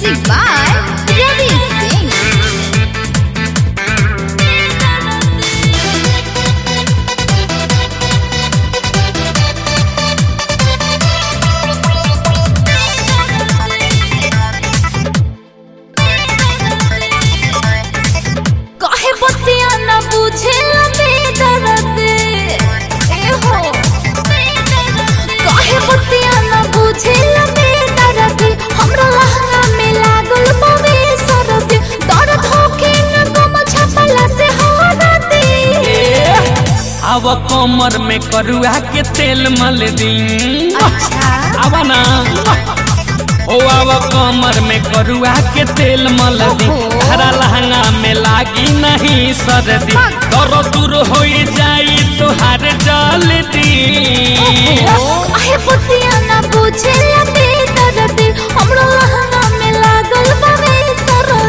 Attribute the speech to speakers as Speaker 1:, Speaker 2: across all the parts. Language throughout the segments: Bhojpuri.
Speaker 1: Music by Ravi Singh. काहे बतिया न बुझे लबे दर्द ए हो काहे बतिया न बुझे लबे दर्द हमरा लहंगा में लागल बवे सरद दर्द होके न गम छपला से हो दे
Speaker 2: आव कमर में करुआ के तेल मल दी
Speaker 1: अच्छा
Speaker 2: आवा ना ओ आव कमर में करुआ के तेल मल दी
Speaker 1: ओहो।
Speaker 2: हरा लहंगा में लागी नहीं सर्दी दर दूर हो जाई तुहार जल्दी
Speaker 1: काहे बतिया न बुझे लबे दर्द हमरा लहंगा में लागल बवे सरद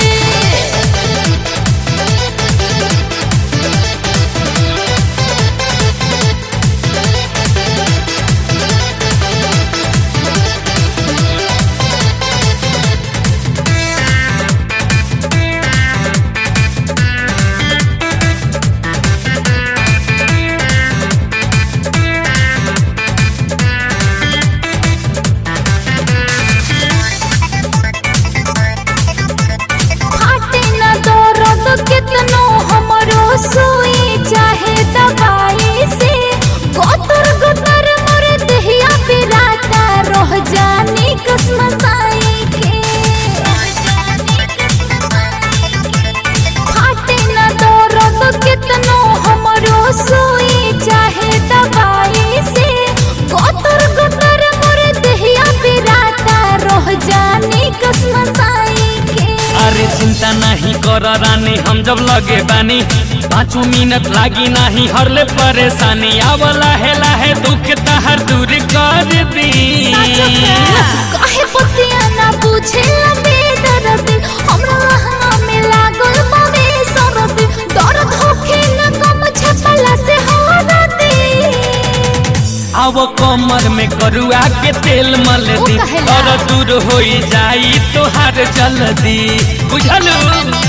Speaker 1: फाटे न दर्द कितनो हमरो सुई चाहे दवाई से गोतर गोतर मोर देहिया पे राता रह जानी कसम साई के फाटे न दर्द कितनो हमरो सुई चाहे दवाई से गोतर गोतर मोर देहिया पे राता रह जानी कसम साई के
Speaker 2: अरे चिंता नहीं कर रानी हम जब लगे बानी पाँचों मिनट लागी नहीं हरले परेशानी आव लाहे लाहे दुख तहर दूर कर दी
Speaker 1: काहे बतिया ना बुझे लबे दर्द हमरा लहंगा में लागल बवे सरद दर्द होखे न कम छपला से हो दे
Speaker 2: आव कमर में करुआ के तेल मल
Speaker 1: ओ
Speaker 2: दी
Speaker 1: कहेला।
Speaker 2: और दूर हो जाई तोहार जल्दी बुझलू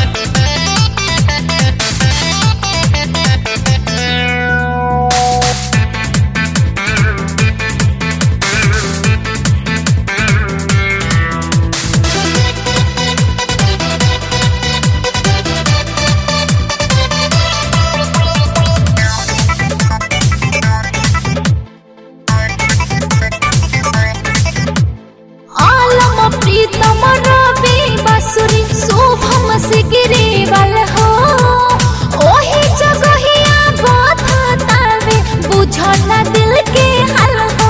Speaker 1: आलम प्रीतम रवि बसुरी शुभम सिगरीवल हो ओही जगहिया बतावे बुझल न दिल के हल हो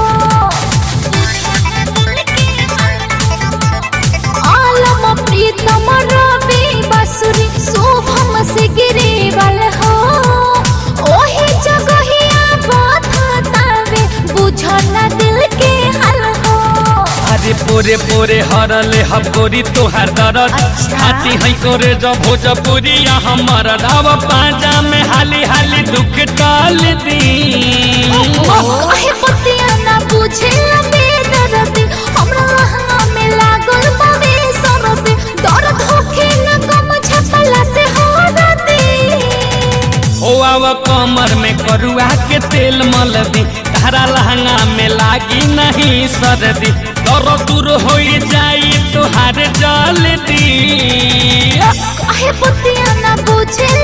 Speaker 1: आलम प्रीतम रवि बसुरी शुभम सिगरीवल हो ओही जगहिया बतावे बुझल न दिल के हल हो
Speaker 2: अरे पोरे पोरे हरले हबोरी तोहार दरद
Speaker 1: अच्छा।
Speaker 2: हाथी है करे जब भोजपुरी हमर राव पाजा में हाली हाली दुख टाल दी
Speaker 1: काहे बतिया ना बुझे लबे दर्द हमरा लहंगा में लागल बवे सरद दर्द होखे न कम छपला से हो दे
Speaker 2: हो आव कमर में करुआ के तेल मल दी तारा लहंगा में लागी नहीं सर्दी दर दूर हो जाई तुहार जल्दी
Speaker 1: काहे बतिया ना बुझे